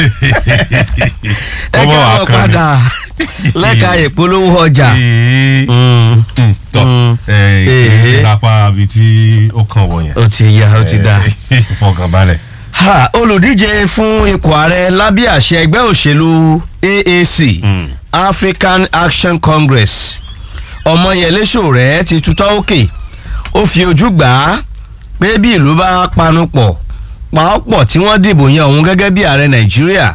ẹ káwọn padà lẹ́ka ìpolówó ọjà. Mm. tọ Mm. ẹ Eh. ẹ lápá abi tí ó kàn wọ yẹn. ó ti yá ó ti dá. Eh, fọkànbalẹ̀. Ha, olùdíje fún ipò ààrẹ lábẹ́ àṣẹ ẹgbẹ́ òṣèlú AAC Mm. African Action Congress ọmọyẹlé Sowore ti tutọ́ òkè ó fi ojú gbà á pé bí ìlú bá panu pọ̀ pàápọ̀ tí wọ́n dìbò yan òun gẹ́gẹ́ bí ààrẹ Nàìjíríà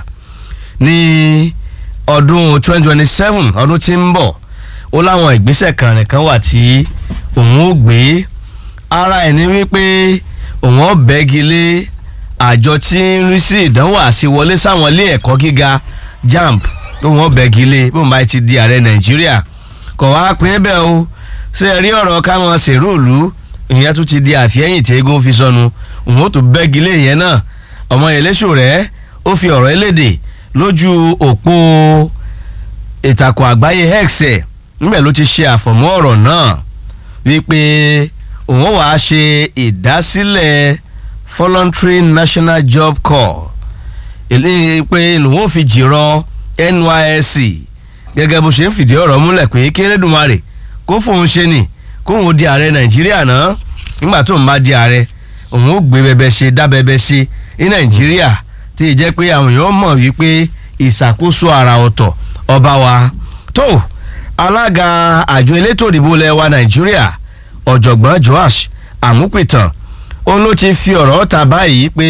ní ọdún 2027 ọdún tí ń bọ̀ ó láwọn ìgbésẹ̀ kan nìkan wà tí òun ó gbé ara ẹ̀ ní wípé òun ó bẹ́gi lé àjọ tí ń rí sí ìdánwò àṣewọlé sáwọn ilé ẹ̀kọ́ gíga JAMB tó wọ́n bẹ́gi lé bóun bá ti di ààrẹ Nàìjíríà kò wá pín bẹ́ẹ̀ o ṣé ẹ rí ọ̀rọ̀ káwọn ṣèrúùlù ìyẹn tún ti di àfihẹ́yìn tí eégún fi sọnù òun ó tún bẹ́gi lé ìyẹn náà Ọmọyẹlé Sowore ó fi ọ̀rọ̀ eléde lójú òpó ìtàkùn àgbáyé X ẹ̀ níbẹ̀ ló ti ṣe àfọ̀mọ́ ọ̀rọ̀ náà wípé òun wàá ṣe ìdásílẹ̀ voluntary national job corps èlé pé lòun ò fi jìrọ NYSC gẹ́gẹ́ bó ṣe ń fìdí ọ̀rọ̀ múlẹ̀ pé kérédùmarè kó fóun ṣe nì kóun di ààrẹ Nàìjíríà náà nígbà tó ń bá di ààrẹ òun ó gbé bẹbẹ ṣe dá bẹbẹ ṣe ní Nàìjíríà tí ì jẹ́ pé àwọn èèyàn mọ̀ wípé ìṣàkóso àrà ọ̀tọ̀ ọba wa tó alága àjọ elétò ìdìbò ilẹ̀ wa Nàìjíríà ọ̀jọ̀gbọ́n Joash Àmúpìtàn òun ló ti fi ọ̀rọ̀ ta báyìí pé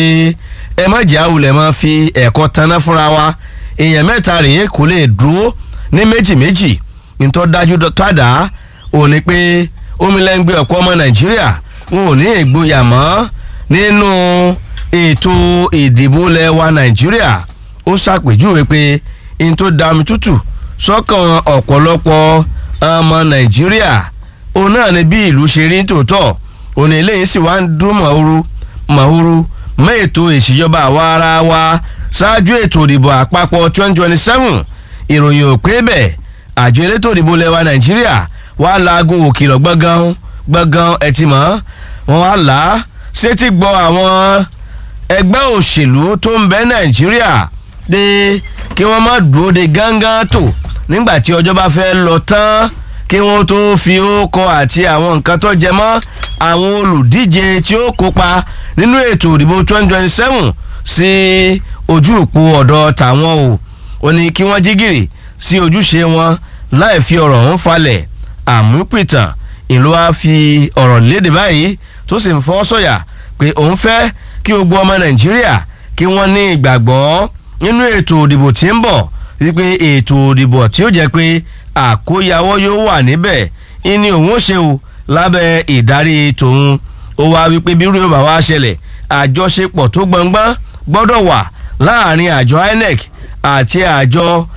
ẹ má jẹ́ àwùlẹ̀ máa fi ẹ̀kọ́ taná fúnra wa èèyàn mẹ́ta rèé kò lè dúró ní méjì méjì nítorí dájú tàdá òun ni pé omilẹ́ngbẹ́ ọ̀pọ̀ ọmọ Nàìjíríà wọn ò ní ìgboyà mọ́ nínú ètò ìdìbò ilẹ̀ wa Nàìjíríà ó ṣàpèjúwe pé n tó da omi tútù sọ́kàn ọ̀pọ̀lọpọ̀ ọmọ Nàìjíríà òun náà ni bí ìlú ṣe rí tòótọ́ òun ni eléyìí sì wá ń dún mọ̀húrú mọ̀húrú mọ́ ètò ìṣèjọba àwa ara wa ṣáájú ètò ìdìbò àpapọ̀ 2027 ìròyìn ò pé bẹ́ẹ̀ àjọ elétò ìdìbò lẹ́wà Nàìjíríà wà láago òkìlọ̀ gbọ̀ngàn gbọ̀ngàn ẹtì mọ́ wọn wá là á sétí gbọ́ àwọn ẹgbẹ́ òṣèlú tó ń bẹ Nàìjíríà dé kí wọ́n má dúró de gángan tó nígbà tí ọjọ́ bá fẹ́ lọ tán kí wọ́n tó fi ókọ àti àwọn nǹkan tó jẹ mọ́ àwọn olùdíje tí ó kópa nínú ètò ìdìbò 2027 sí ojú òpó ọ̀dọ̀ tàwọn o ó ní kí wọ́n jí gìrì sí ojúṣe wọn láì fi ọ̀rọ̀ ọ̀hún falẹ̀ àmúpìtàn ìlú wa fi ọ̀rọ̀ léde báyìí tó sì ń fọ́ sọ̀yà pé òun fẹ́ kí gbogbo ọmọ Nàìjíríà kí wọ́n ní ìgbàgbọ́ nínú ètò ìdìbò tí ń bọ̀ wípé ètò ìdìbò tí ó jẹ́ pé àkóyawọ́ yóò wà níbẹ̀ ìní òun ó ṣe o lábẹ́ ìdarí tòun ó wá wípé bí rúbẹ̀ bá wá ṣẹlẹ̀ àjọṣepọ̀ tó gbọngbọ́n gbọ́dọ̀ wà láàrin àjọ INEC àti àjọ